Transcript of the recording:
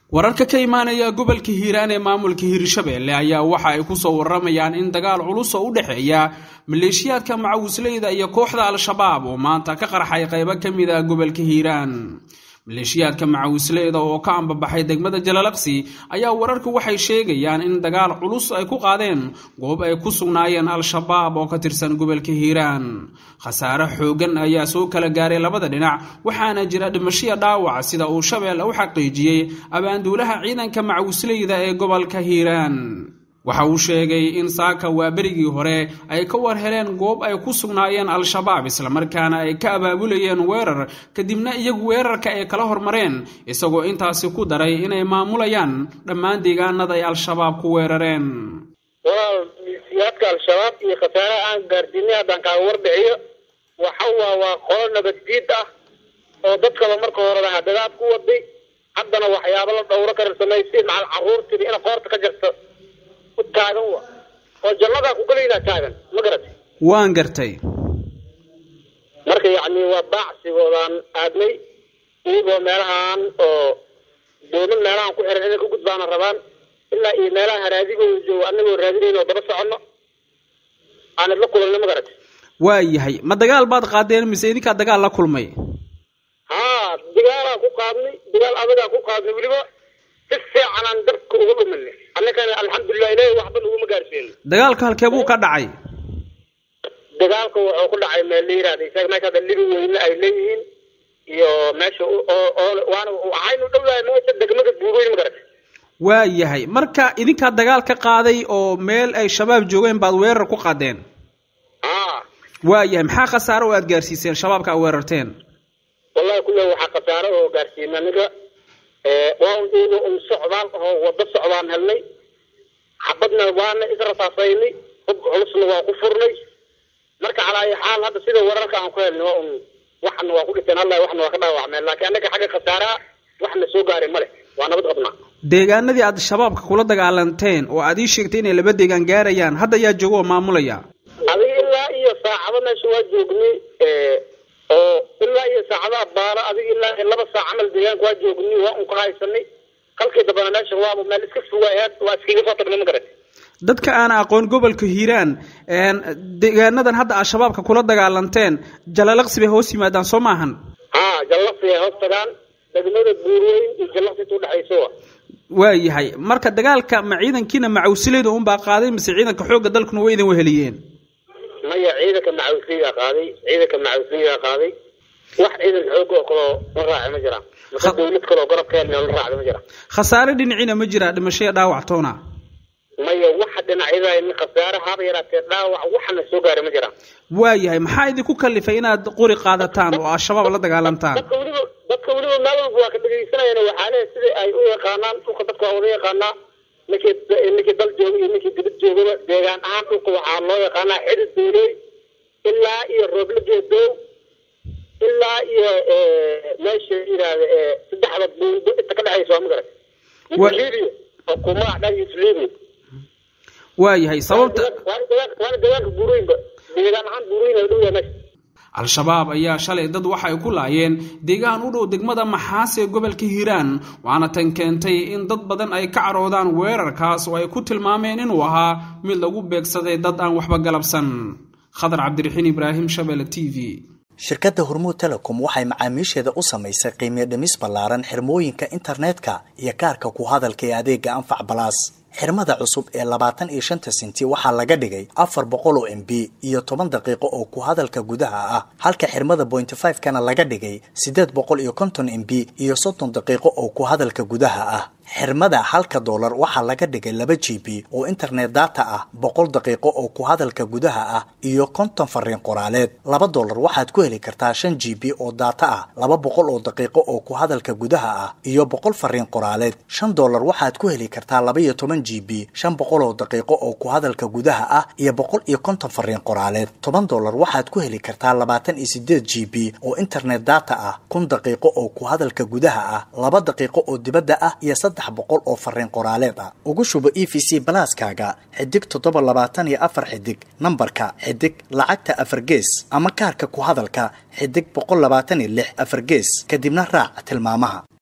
wararka ka imaanaya gobolka hiiraan ee maamulka hiirshabeelle ayaa waxa ay kusoo waramayaan in dagaal culus oo u dhexeeya maleeshiyaadka macawisleyda iyo kooxda al-shabaab oo maanta ka qarxay qaybo ka mid ah gobolka hiiraan maleeshiyaadka macawisleyda oo ka ambabaxay degmada jalalaqsi ayaa wararku waxay sheegayaan in dagaal culus ay ku qaadeen goob ay ku sugnaayeen al-shabaab oo ka tirsan gobolka hiiraan khasaare xoogan ayaa soo kala gaaray labada dhinac waxaana jira dhimashiya dhaawac sida uu shabeelle u xaqiijiyey abaanduulaha ciidanka macawisleyda ee gobolka hiiraan waxa uu sheegay in saaka waa berigii hore ay ka war heleen goob ay ku sugnaayeen al-shabaab islamarkaana ay ka abaabulayeen weerar kadibna iyagu weerarka ay kala hormareen isagoo intaasi ku daray inay maamulayaan dhammaan deegaanada ay al-shabaab ku weerareen walaal milisiyaadka al-shabaab iyo khasaare aan gaarsiinay haddaan kaaga warbixiyo waxa waa waa qolo nabaddiid ah oo dadkaba marka horeba hadadaad ku waday haddana waxyaabo la dhowro kara samaysay macal carruurtida ina qoorta ka jarto taagan wa oo jannadaa ku galaynaa taagan ma garatay waan gartay marka yacni waa baacsigoodaan aadnay iyagoo meelahaan oo dooman meelahaan ku xiran inay ka gudbaana rabaan ilaa iyo meelaha haraadigooda joogo annagoo raadinayn oo daba soconno aanad la kulanno ma garatay waa yahay ma dagaal baad qaadeen mise idinkaa dagaal la kulmay haa dagaalaan ku qaadnay dagaal adagaa ku qaadnay weliba si fiicanaan dabka uga dhumanay annagana alxamdulilah ilahi waxba naguma gaarsiin dagaalka halkee buu ka dhacay dagaalka wuxuu ku dhacay meel la yihahda isaga meesha hadda libi weyne ay leeyihiin iyo meesha oo oo waana waxaynu dhowdahay meesha degmada buugoyn ma garatay waa yahay marka idinkaa dagaal ka qaaday oo meel ay shabaab joogeen baad weerar ku qaadeen haa waa yahay maxaa khasaare oo aad gaarsiiseen shabaabka aad weerarteen wallahi kulle waxaa khasaare oo gaarsiina aniga waa un iyago un socdaal ahoo wado socdaan helnay xabadna waana israsaasaynay hub culusna waa ku furnay marka calaa ayi xaal hadda sida wararka aan ku helnay waa un waxna waa ku dhinteen allah waxna waa ka dhaawacmeen laakiin annaga xagga khasaaraha waxna soo gaaray male waa nabad qabnaa deegaanadii aad shabaabka kula dagaalanteen oo aad ii sheegtay inay laba deegaan gaarayaan hadda yaa jooga oo maamulaya adiga ilaa iyo saacado meesha waa joognay oo ilaa iyo saacadaha baalo adiga ilaa iyo laba saac camal deegaanka waa joognay waa un ka haysanay halkii dambana meesha waaba meel iska fogaayeen waa iskaga soo tagnay ma garatay dadka aan aqoon gobolka hiiraan deegaanadan hadda aad shabaabka kula dagaalanteen jalalaqsi bay hoos yimaadaan soo maahan haa jallaqsi ay hoos tagaan degmada buurweyn iyo jallaqsi inta udhexayso wa waa yahay marka dagaalka ma ciidankiina macawsileyda unbaa qaaday mise ciidanka xoogga dalkuna way idin weheliyeen maya ciidanka macawisliyaa qaaday ciidanka macawisliyaa qaaday wax ciidan xoog oo kaloo la raacay ma jiraan mase dawlad kaloo garabkeena la raacday ma jiraan khasaare dhinaciina ma jiraa dhimashaya dhaawac toona maya waxa dhinacyada in khasaare haba yaraatee dhaawac waxna soo gaaray ma jiraan waa yahay maxaa idinku kalifay inaad qori qaadataan oo al-shabaab la dagaalantaan dadka weliba dadka weliba meel walba waa ka dhegaysanayaan waxaa leeyahay sida ay u yaqaanaan dhulka dadka waa wada yaqaanaa ninkii ninkii dal jooga iyo ninkii dibad joogaba deegaan ahaan dhulka waxaa loo yaqaanaa xidid dooley ilaa iyo roobla geedow ilaa iyo meesha yidhaahda saddexda buundo inta ka dhexaysa waa ma garat libiya oo kumaa dhan libiya waa yahay sababta waana deegaanka waana deegaanka buurooyinba deegaan ahaan buurooyin ay dhow yahay meesha al-shabaab ayaa shalay dad waxay ku laayeen deegaan u dhow degmada maxaas ee gobolka hiiraan waana tan keentay in dad badan ay ka caroodaan weerarkaas oo ay ku tilmaameen inuu ahaa mid lagu beegsaday dad aan waxba galabsan khadar cabdiraxiin ibraahim shabele t v shirkadda hormuud telecom waxay macaamiisheeda u samaysay qiimiyo dhimis ballaaran xirmooyinka internetka iyo kaarka ku hadalka ee adeega anfac balaas xirmada cusub ee labaatan iyo shanta senti waxaa laga dhigay afar boqol oo m b iyo toban daqiiqo oo ku hadalka gudaha ah halka xirmada pointy five kana laga dhigay siddeed boqol iyo konton m b iyo soddon daqiiqo oo ku hadalka gudaha ah xirmada halka doolar waxaa laga dhigay laba g b oo internet data ah boqol daqiiqo oo ku hadalka gudaha ah iyo konton fariin qoraaleed laba doolar waxaad ku heli kartaa shan g b oo data ah laba boqol oo daqiiqo oo ku hadalka gudaha ah iyo boqol fariin qoraaleed shan doolar waxaad ku heli kartaa laba iyo toban g b shan boqol oo daqiiqo oo ku hadalka gudaha ah iyo boqol iyo konton fariin qoraaleed toban doolar waxaad ku heli kartaa labaatan iyo sideed g b oo internet data ah kun daqiiqo oo ku hadalka gudaha ah laba daqiiqo oo dibadda ah iyo saddex boqol oo fariin qoraaleed ah ugu shubo e v c balaaskaaga xidig toddoba labaatan iyo afar xidig nambarka xidig lacagta afar gees ama kaarka ku hadalka xidig boqol labaatan iyo lix afar gees kadibna raac tilmaamaha